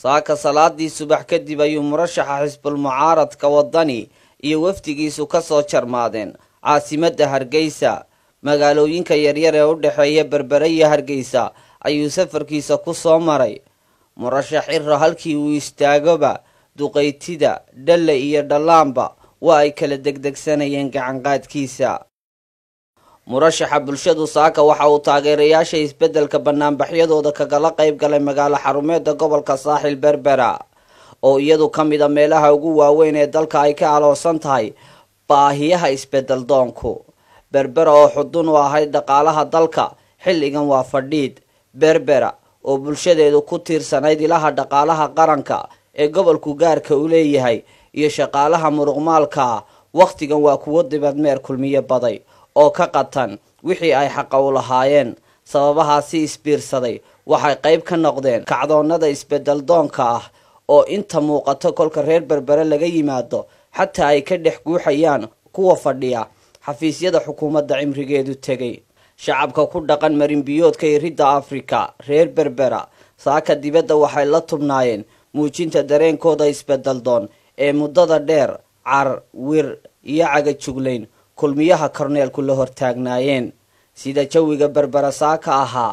saaka salaadii subax kadib ayuu murashaxa xisbul mucaaradka wadani iyo wafdigiisu ka soo jarmaadeen caasimadda hargeysa magaalooyinka yaryar ee u dhexeeya berbere iyo hargeysa ayuu safarkiisa ku soo maray murashax ciro halkii uu istaagoba duqaytida dhalle iyo dhallaanba waa ay kala degdegsanayeen gacanqaadkiisa murashaxa bulshadu saaka waxa uu taageerayaasha isbeddelka banaanbaxyadooda kagala qayb galay magaalo xarumeedda gobolka saaxil berbera oo iyadu ka mid a meelaha ugu waaweyn ee dalka ay ka aloosan tahay baahiyaha isbeddel doonku berbera oo xudun u ahayd dhaqaalaha dalka xilligan waa fadhiid berbera oo bulshadeedu ku tiirsanayd ilaha dhaqaalaha qaranka ee gobolku gaarka u leeyahay iyo shaqaalaha muruqmaalka ah wakhtigan waa kuwo dibadmeer kulmiyo baday oo ka qatan wixii ay xaqa u lahaayeen sababahaasi isbiirsaday waxay qayb ka noqdeen kacdoonnada isbeddel doonka ah oo inta muuqato kolka reer berbere laga yimaado xataa ay ka dhex guuxayaan kuwa fadhiya xafiisyada xukuumadda cimrigeedu tegay shacabka ku dhaqan marinbiyoodka iridda afrika reer berbera saaka dibadda waxay la tubnaayeen muujinta dareenkooda isbeddel doon ee muddada dheer car wir iyo cagajuglayn kulmiyaha korneelku la hortaagnaayeen sida jawiga berbera saaka ahaa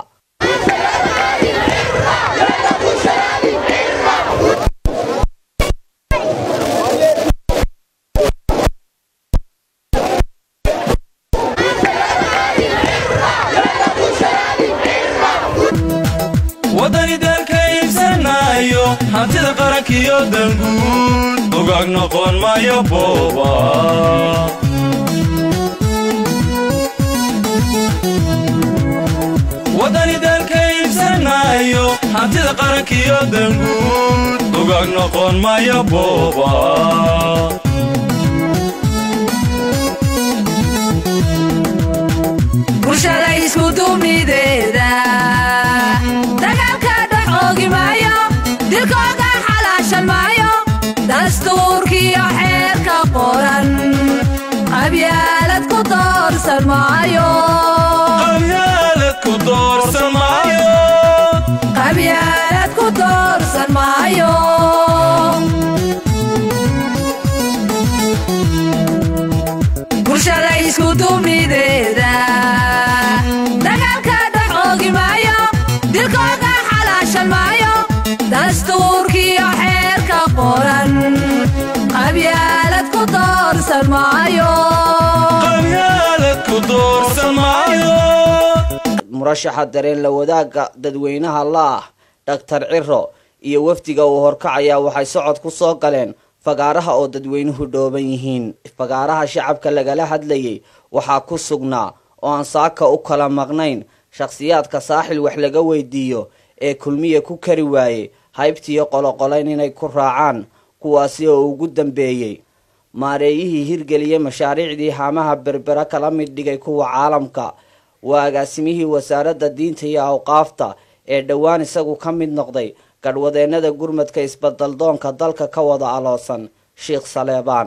waddani dalka iibsanayo hantida qarankiyo danguud ugaag noqon maayo booba waddani dalka iibsanayo hantida qarankiyo danguud ugaag noqon maayo booba bulshada isku dumideeda dagaalka dhex oogi maayo dilkooda xalaashan maayo dastuurkiyo xeerka qoran qabyaalad ku doorsan maayo qabyaalad ku doorsan maayo qabyaalad ku doorsan maayo bulshada isku dumideeda dagaalka dhex oogi maayo dilkooda xalaashan maayo dastuurkiyo xeerka qoran qabyaalad ku doorsan maayo qabyaalad ku doorsan maayo murashaxa dareen la wadaagga dadweynaha la ah dhaktar ciro iyo wafdiga uu horkacayaa waxay socod ku soo galeen fagaaraha oo dadweynuhu dhooban yihiin fagaaraha shacabka lagala hadlayay waxaa ku sugnaa oo aan saaka u kala maqnayn shakhsiyaadka saaxil wax laga weydiiyo ee kulmiya ku kari waayey haybtiiyo qoloqolayn inay ku raacaan kuwaasi oo ugu dambeeyey maareeyihii hirgeliyey mashaariicdii haamaha berbera kala mid dhigay kuwa caalamka waa agaasimihii wasaaradda diinta iyo awqaafta ee dhowaan isagu ka mid noqday gadhwadeennada gurmadka isbadaldoonka dalka ka wada aloosan sheikh saleebaan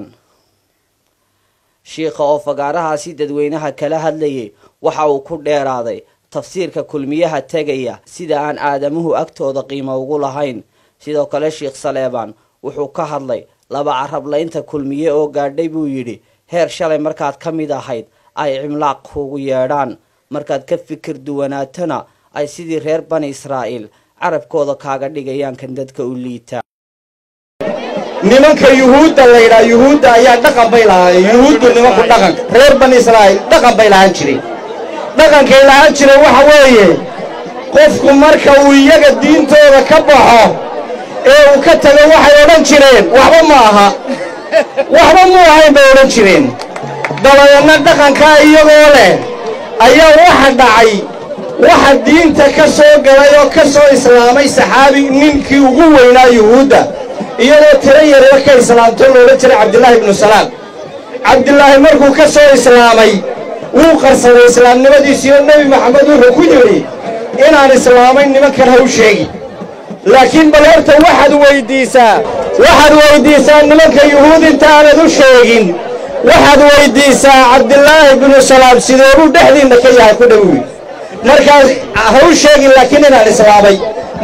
shiikha oo fagaarahaasi dadweynaha kala hadlayay waxa uu ku dheeraaday tafsiirka kulmiyaha tegaya sida aan aadamuhu agtooda qiimo ugu lahayn sidoo kale sheikh saleebaan wuxuu ka hadlay laba carablaynta kulmiye oo gaadhay buu yidhi heer shalay markaad ka mid ahayd ay cimlaaq kuugu yeedhaan markaad ka fikir duwanaatona ay sidii reer bani israa'iil carabkooda kaaga dhigayaan kan dadka u liita nimanka yuhuudda laydhaa yuhuudda ayaa dhaqan bay lahaayeen yuhuuddu nimanku dhaqanka reer bani israa'iil dhaqan bay lahaan jireen dhaqankay lahaan jireen waxa weeye qofku marka uu iyaga diintooda ka baxo ee uu ka tago waxay odhan jireen waxba ma aha waxba mu ahayn bay odhan jireen dabadeedna dhaqankaa iyagoo leh ayaa waxa dhacay waxa diinta ka soo galay oo ka soo islaamay saxaabi ninkii ugu weynaa yuhuudda iyadoo tiro yareer ka islaamto loola jiray cabdilaahi ibnu salaam cabdilaahi markuu ka soo islaamay wuu qarsaday islaamnimadiisiioo nebi maxamed wuxuu ku yidhi inaan islaamay nimankan ha u sheegi laakiin bal horta waxaad weyddiisaa waxaad weyddiisaa nimanka yuhuud intaanad u sheegin waxaad weyddiisaa cabdilaahi ibnu salaam sideebuu dhexdiinna ka yahay ku dhowi markaas ha u sheegin laakiin inaan islaamay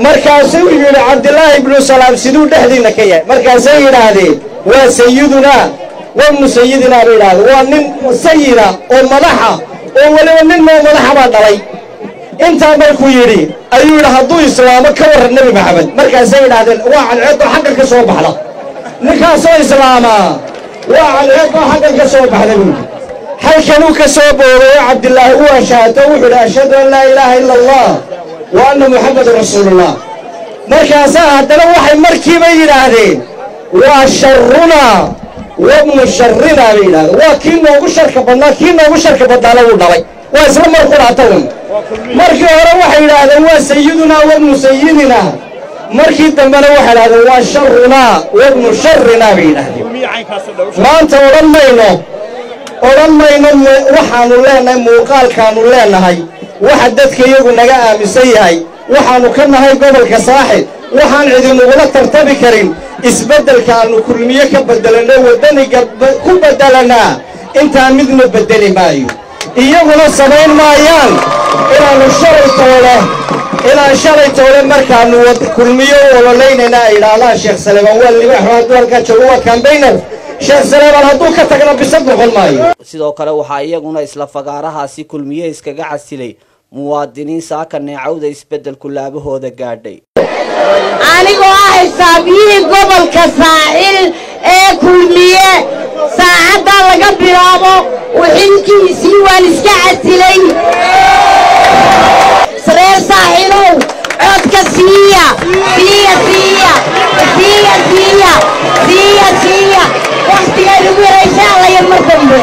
markaasuu yidhi cabdilaahi ibnu salaam siduu dhexdiinna ka yahay markaasay yidhaahdeen waa sayidunaa wabnu sayidinaa bay yidhahdeen waa nin sayida oo madaxa oo weliba nin moo madaxa baa dhalay intaa markuu yidhi ayuu yidhi hadduu islaamo ka warran nebi maxamed markaasay yidhaahdeen waa cadceeddoo xaggan ka soo baxda ninkaasoo islaamaa waa cadceeddoo xaggan ka soo baxda buudi halkanuu ka soo booday oo cabdilaahi u ashaato wuxuu yidhi ashhadu an laa ilaaha ila allah wa anna muxammadan rasuulullah markaasaa haddana waxay markiiba yidhaahdeen waa sharunaa wabnu sharinaa bay yidhahdeen waa kii noogu sharka badnaa kii noogu sharka badnaana wuu dhalay waa isla mar quraatawn markii hore waxay yidhaahdeen waa sayidunaa wabnu sayidinaa markii dambena waxay yidhahdeen waa sharunaa wabnu sharinaa bay yidhaahdeen maanta odhan mayno odhan mayno waxaannu leennahay muuqaalkaannu leennahay waxa dadka iyagu naga aaminsan yahay waxaannu ka nahay gobolka saaxib waxaan cidinugula tartami karin isbeddelka aannu kulmiye ka beddelanno waddaniga ku beddelannaa intaan midna beddeli maayo iyaguna samayn maayaan inaannu shalay toole inaan shalay toole markaannu kulmiyo u ololaynayna ay idhaahdaan sheekh saleebaan waa libaaxo hadduu halkaa joogo waa kambaynar sheekh saleebaan hadduu ka tagna bisad noqon maayo sidoo kale waxaa iyaguna isla fagaarahaasi kulmiye iskaga casilay muwaadiniin saaka neecawda isbeddelku laabahooda gaadhay anigoo ah xisaabiyihii gobolka saaxil ee kulmiye saacaddaa laga bilaabo wixinkiisii waan iska casilay reer saaxilow codka siiya siiya siiya siiya siiya siiya siiya wakhtigaan ugu yaraysa allaya mar dambe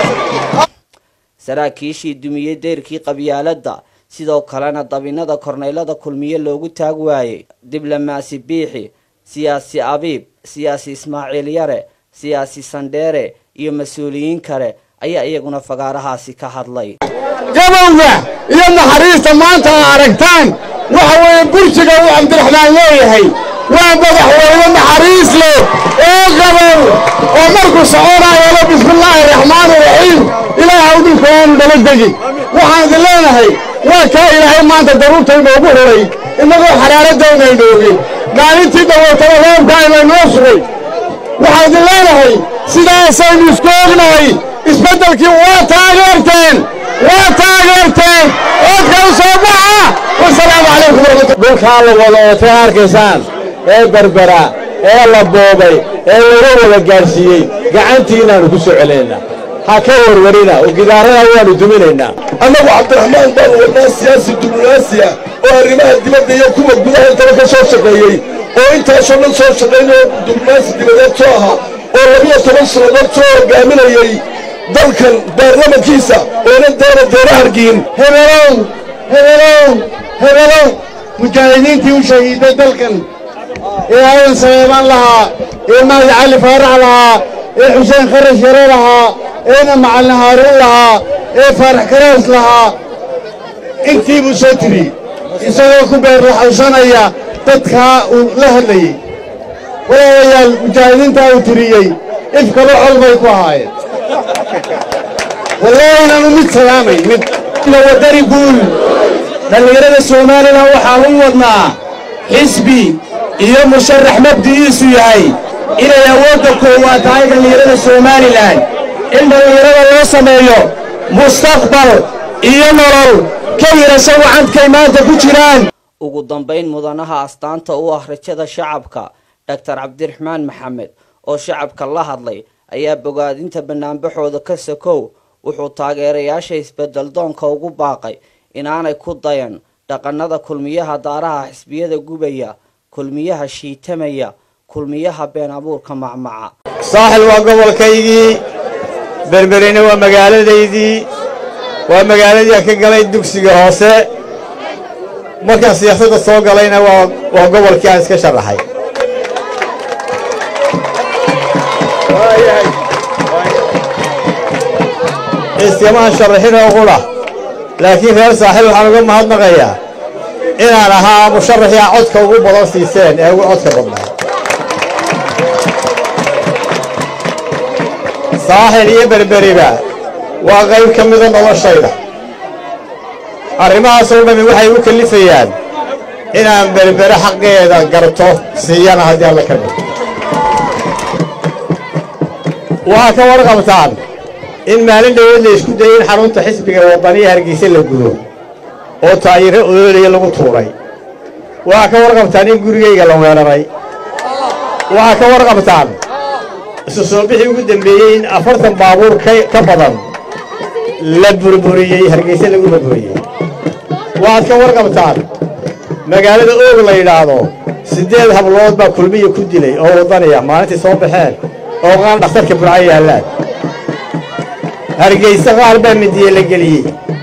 saraakiishii dumiyey deyrkii qabyaaladda sidoo kalena dabinada korneylada kulmiye loogu taag waayey diblomaasi biixi siyaasi abiib siyaasi ismaaciil yare siyaasi sandheere iyo mas-uuliyiin kale ayaa iyaguna fagaarahaasi ka hadlay gabowga iyo naxariista maanta aa aragtaan waxa weeye burjiga uu cabdiraxmaan leeyahay waa madaxweyne naxariis leh oo gabow oo markuu soconaayo le bismillaahi raxmaani raxiim ilaahaw dhulka oonu dhala degin waxaan idin leenahay waa kaa ilaahay maanta daruurta inoogu huray innagoo xaraaradayna inoogin maalintii dhawootana roobka inaynoo sugay waxaan idin leenahay sidaasaynu isku ognahay isbeddelkii waa taageerteen waa taageerteen oodka u soo baxa wasalaamu calaykum waraxmatu dhulkaa la wada ootay arkaysaan ee berbera ee la boobay ee laga wada gaadhsiiyey gacantiinaannu ku soo celinaynaa ha ka warwarina oo gidaarada waannu duminaynaa annagu cabdiraxmaan baanu wadnaa siyaasi diblomaasiya oo arrimaha dibadda iyo kuwa gudaha intaba ka soo shaqeeyey oo intaasoo dhan soo shaqaynoo diblomaasi dibadeed soo ahaa oo labiyo toban sannadood soo hoggaaminayey dalkan baarlamankiisa oonan doona doona hargiin hebelow hebelow hebelow mujaahidiintii u shahiiday dalkan ee adan saleebaan lahaa ee mahdi cali faarax lahaa ee xuseen kharash yare lahaa eena macalin haaruun lahaa ee faarax karaas lahaa intii buu soo tiri isagoo ku beerlaxawsanaya dadkaa uu la hadlayey walaalayaal mujaahidiintaa uu tiriyey ifkaba col bay ku ahaayeen wallaahi inaanu mid salaamay mid wadani guul dhallinyarada somalilan waxaan u wadnaa xisbi iyo musharax mabdi'iisu yahay inay awoodda koowaad tahay dhallinyarada somalilan in dhallinyarada loo sameeyo mustaqbal iyo nolol ka yirasho wacadkay maanta ku jiraan ugu dambayn mudanaha astaanta u ah rajada shacabka doctor cabdiraxmaan maxamed oo shacabka la hadlay ayaa bogaadinta banaanbaxooda ka sakow wuxuu taageerayaasha isbedel doonka ugu baaqay inaanay ku dayan dhaqanada kulmiyaha daaraha xisbiyada gubaya kulmiyaha shiitamaya kulmiyaha been abuurka macmaca saaxil waa gobolkaygii berberine waa magaaladaydii waa magaaladii aan ka galay dugsiga hoose markaan siyaasadda soo galayna waa waa gobolkii aan iska sharaxay iskamahan sharaxinoo qudha laakiin reer saaxiil waxaan uga mahadnaqayaa inaan ahaa musharaxii aa codka ugu badan siiseen ee ugu codka badnaa saaxil iyo berberiba waa qayb ka mida noloshayda arrimahaasoo dhammi waxay u kallifayaan inaan berbere xaqeeda garto siiyana haddii alla ka dhig waxaa ka warqabtaan in maalin dhoweed la isku dayay in xarunta xisbiga waddaniya hargeysa la gudo oo taayiro ololaya lagu tuuray waxaa ka warqabtaan in gurigayga la weeraray waxaa ka warqabtaan isu soo bixii ugu dembeeyey in afartan baabuur ka badan la burburiyey hargeysa lagu burburiyey waxaad ka warqabtaan magaalada oog la yidhaahdo siddeed hablood baa kulmiya ku dilay oo waddaniya maalintii soo baxeen oo qaan dhakhtarka burco yaallaan hargeysa qaar baa midiye la geliyey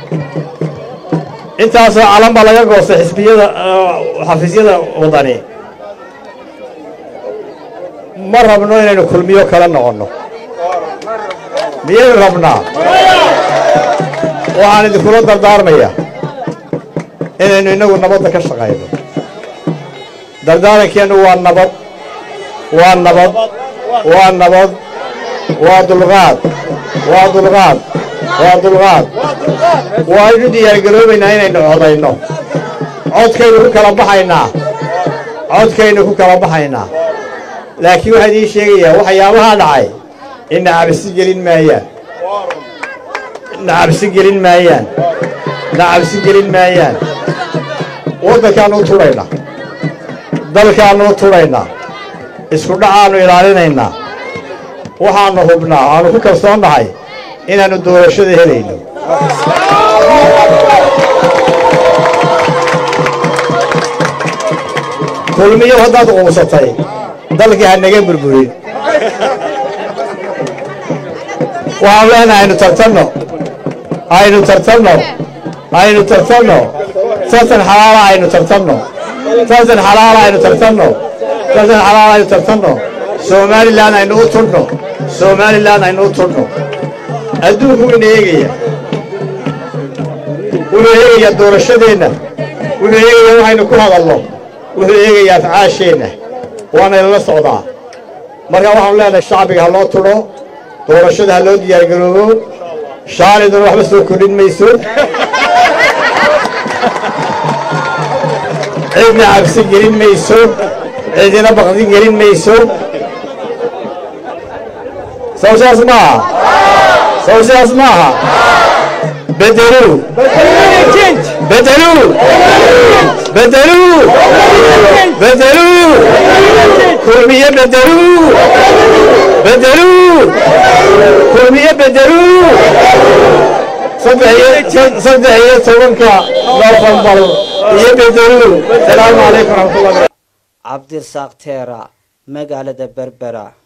intaasoo calan baa laga goostay xisbiyada xafiisyada waddani ma rabno inaynu kulmiyo kala noqonno miyaynu rabnaa waxaan idinkula dardaarmaya inaynu innagu nabadda ka shaqayno dardaarankeennu waa nabad waa nabad waa nabad waa dulqaad waa dulqaad waa dulqaad waaynu diyaargaroobaynaa inaynu codayno codkaynu ku kala baxaynaa codkaynu ku kala baxaynaa laakiin waxaa idiin sheegayaa waxyaabahaa dhacay inna cabsi gelin maayaan na cabsi gelin maayaan na cabsi gelin maayaan waddankaannu u tudhaynaa dalkaannu u tudhaynaa isku dhacaannu ilaalinaynaa waxaannu hubnaa aanu ku kalsoonnahay inaannu doorashada helayno kulmiyo haddaad quusatay dalkii ha naga burburin waxaan leenahay aynu tartanno aynu tartanno aynu tartanno tartan xalaala aynu tartanno tartan xalaala aynu tartanno tartan xalaala aynu tartanno somalilan aynu u tudhno somalilan aynu u tudhno adduunku ina eegaya wuxuu eegayaa doorashadeenna wuxuu eegayaa waxaynu ku hadalno wuxuu eegayaa afcaasheenna waana ilala socdaa marka waxaanu leenahay shacbiga ha loo tudho doorashada ha loo diyaargaroobo shaaliduna waxba soo kordhin mayso cidna cabsi gelin mayso cidina baqdin gelin mayso sow sidaas maaha sow sidaas maaha bedeluu bedeluu bedeluu bedeluu kulmiye bedeluu bedeluu kulmiye bedeluu saddex iyo tobanka nofembar iyo bedeluu salaamu calaykum raxmatullahi cabdirasaaq teera magaalada berbera